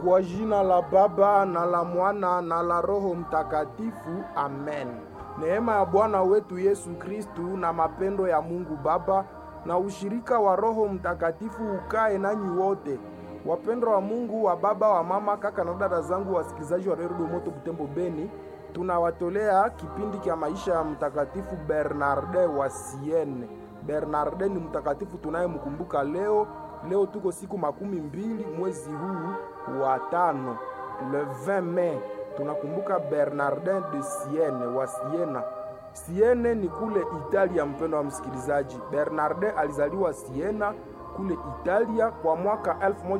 Kwa jina la Baba na la Mwana na la Roho Mtakatifu, amen. Neema ya Bwana wetu Yesu Kristu na mapendo ya Mungu Baba na ushirika wa Roho Mtakatifu ukae nanyi wote. Wapendwa wa Mungu, wa baba, wa mama, kaka na dada zangu, wasikilizaji wa Redio Moto Butembo Beni, tunawatolea kipindi cha maisha ya Mtakatifu Bernarde wa Siene. Bernarde ni mtakatifu tunayemkumbuka leo. Leo tuko siku makumi mbili mwezi huu wa tano, le 20 Mei, tunakumbuka Bernardin de Siene wa Siena. Siene ni kule Italia. Mpendo wa msikilizaji, Bernardin alizaliwa Siena kule Italia kwa mwaka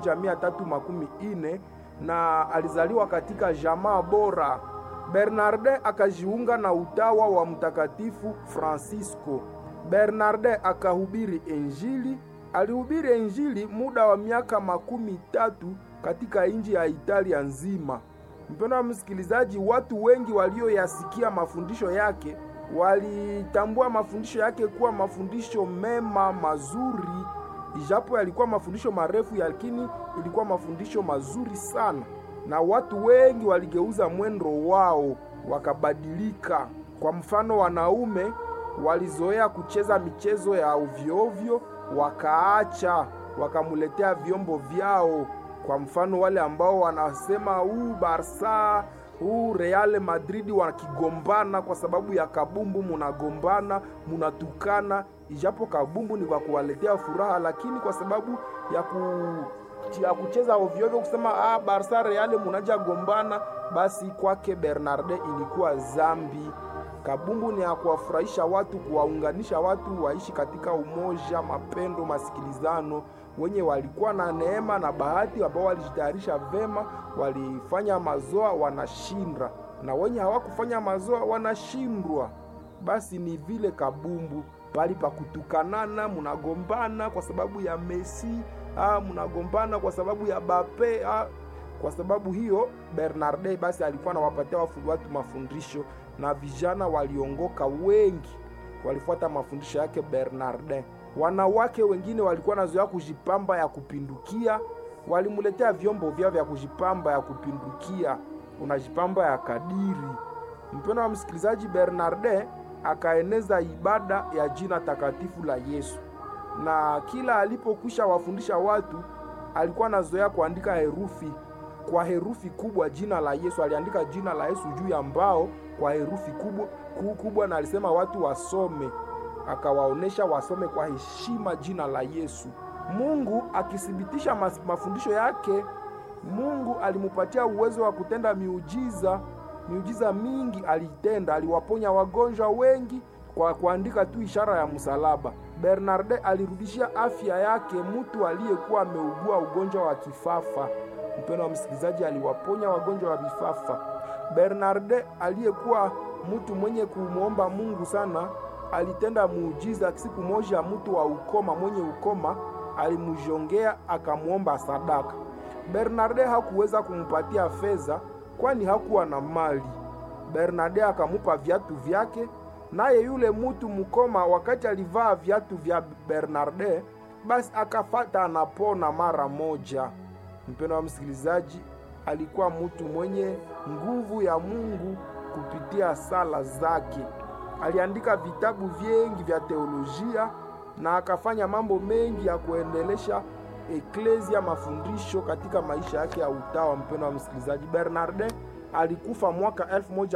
1314 na alizaliwa katika jamaa bora. Bernardin akajiunga na utawa wa mtakatifu Francisco. Bernardin akahubiri Injili. Alihubiri Injili muda wa miaka makumi tatu katika nchi ya Italia nzima. Mpendo wa msikilizaji, watu wengi walioyasikia mafundisho yake walitambua mafundisho yake kuwa mafundisho mema mazuri, ijapo yalikuwa mafundisho marefu, lakini ilikuwa mafundisho mazuri sana, na watu wengi waligeuza mwendo wao wakabadilika. Kwa mfano, wanaume walizoea kucheza michezo ya ovyoovyo wakaacha, wakamuletea vyombo vyao. Kwa mfano, wale ambao wanasema huu Barsa huu Real Madrid wakigombana kwa sababu ya kabumbu, munagombana munatukana, ijapo kabumbu ni kwa kuwaletea furaha, lakini kwa sababu ya ku ya kucheza ovyoovyo kusema ah, Barsa Real munaja gombana, basi kwake Bernarde ilikuwa zambi. Kabumbu ni ya kuwafurahisha watu, kuwaunganisha watu waishi katika umoja, mapendo, masikilizano. Wenye walikuwa na neema na bahati, ambao walijitayarisha vema, walifanya mazoa, wanashinda, na wenye hawakufanya mazoa wanashindwa. Basi ni vile kabumbu, pali pa kutukanana, munagombana kwa sababu ya Messi, ah, munagombana kwa sababu ya Bape, ah. Kwa sababu hiyo Bernarde basi alikuwa anawapatia watu mafundisho na vijana waliongoka wengi, walifuata mafundisho yake Bernardin. Wanawake wengine walikuwa nazoea kujipamba ya kupindukia, walimuletea vyombo vyao vya kujipamba ya kupindukia, unajipamba ya kadiri. Mpendo wa msikilizaji, Bernardin akaeneza ibada ya jina takatifu la Yesu, na kila alipokwisha wafundisha watu alikuwa nazoea kuandika herufi kwa herufi kubwa jina la Yesu. Aliandika jina la Yesu juu ya mbao kwa herufi kubwa kubwa, na alisema watu wasome, akawaonesha wasome kwa heshima jina la Yesu. Mungu akithibitisha mafundisho yake, Mungu alimupatia uwezo wa kutenda miujiza. Miujiza mingi alitenda, aliwaponya wagonjwa wengi kwa kuandika tu ishara ya msalaba. Bernarde alirudishia afya yake mtu aliyekuwa ameugua ugonjwa wa kifafa. Mpendo wa msikilizaji, aliwaponya wagonjwa wa vifafa. Bernarde aliyekuwa mtu mwenye kumwomba Mungu sana, alitenda muujiza. Siku moja mtu wa ukoma, mwenye ukoma alimjongea akamwomba sadaka. Bernarde hakuweza kumpatia fedha, kwani hakuwa na mali. Bernarde akamupa viatu vyake, naye yule mtu mkoma, wakati alivaa viatu vya Bernarde, basi akafata anapona mara moja. Mpendo wa msikilizaji, alikuwa mtu mwenye nguvu ya Mungu kupitia sala zake. Aliandika vitabu vingi vya teolojia na akafanya mambo mengi ya kuendelesha eklesia, mafundisho katika maisha yake ya utawa. Mpendo wa msikilizaji, Bernardin alikufa mwaka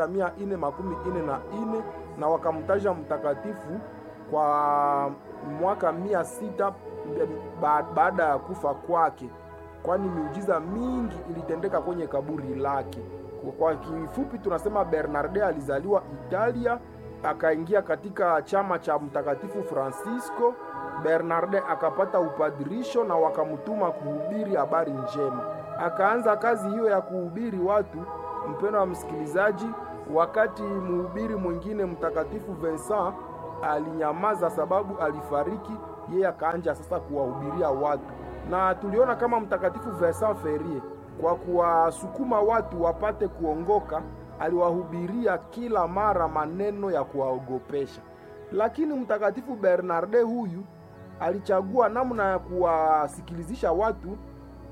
1444 na wakamtaja mtakatifu kwa mwaka mia sita baada ya kufa kwake kwani miujiza mingi ilitendeka kwenye kaburi lake. Kwa kifupi, tunasema Bernarde alizaliwa Italia, akaingia katika chama cha mtakatifu Francisco. Bernarde akapata upadirisho na wakamtuma kuhubiri habari njema. Akaanza kazi hiyo ya kuhubiri watu. Mpendo wa msikilizaji, wakati mhubiri mwingine mtakatifu Vincent alinyamaza sababu alifariki, yeye akaanja sasa kuwahubiria watu na tuliona kama mtakatifu Vincent Ferrier kwa kuwasukuma watu wapate kuongoka, aliwahubiria kila mara maneno ya kuwaogopesha. Lakini mtakatifu Bernarde huyu alichagua namna ya kuwasikilizisha watu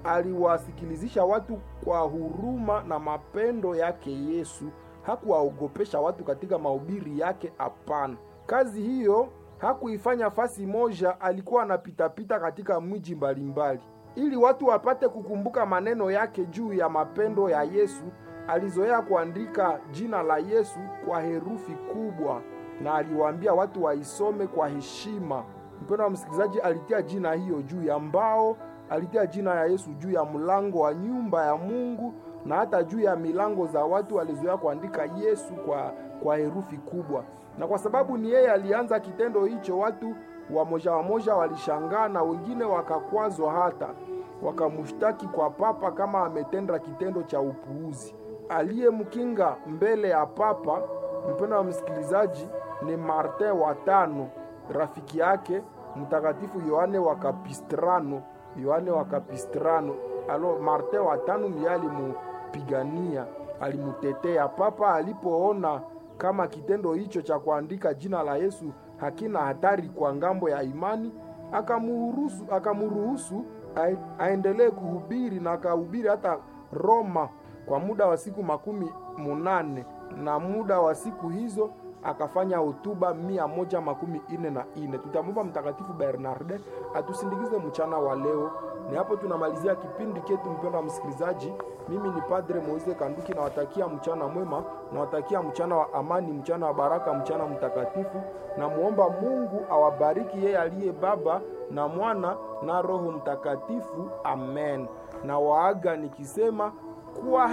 aliwasikilizisha watu kwa huruma na mapendo yake Yesu. Hakuwaogopesha watu katika mahubiri yake, hapana. Kazi hiyo hakuifanya fasi moja, alikuwa anapitapita katika miji mbalimbali ili watu wapate kukumbuka maneno yake juu ya mapendo ya Yesu. Alizoea kuandika jina la Yesu kwa herufi kubwa na aliwaambia watu waisome kwa heshima. Mpendo wa msikilizaji, alitia jina hiyo juu ya mbao, alitia jina ya Yesu juu ya mlango wa nyumba ya Mungu na hata juu ya milango za watu. Alizoea kuandika Yesu kwa, kwa herufi kubwa, na kwa sababu ni yeye alianza kitendo hicho, watu wamoja wamoja walishangaa na wengine wakakwazwa, hata wakamshtaki kwa papa kama ametenda kitendo cha upuuzi. Aliyemkinga mbele ya papa, mpendo wa msikilizaji, ni Martin wa tano, rafiki yake mtakatifu Yohane wa Kapistrano. Yohane wa Kapistrano, alo Martin wa tano ndiye alimupigania, alimutetea papa alipoona kama kitendo hicho cha kuandika jina la Yesu hakina hatari kwa ngambo ya imani, akamuruhusu akamuruhusu aendelee kuhubiri na akahubiri hata Roma kwa muda wa siku makumi munane na muda wa siku hizo akafanya hotuba mia moja makumi ine na ine. Tutamwomba Mtakatifu Bernarde atusindikize mchana wa leo. Ni hapo tunamalizia kipindi chetu, mpendwa msikilizaji. Mimi ni Padre Moise Kanduki, nawatakia mchana mwema, nawatakia mchana wa amani, mchana wa baraka, mchana mtakatifu. Namuomba Mungu awabariki yeye aliye Baba na Mwana na Roho Mtakatifu. Amen. Na waaga nikisema kuwa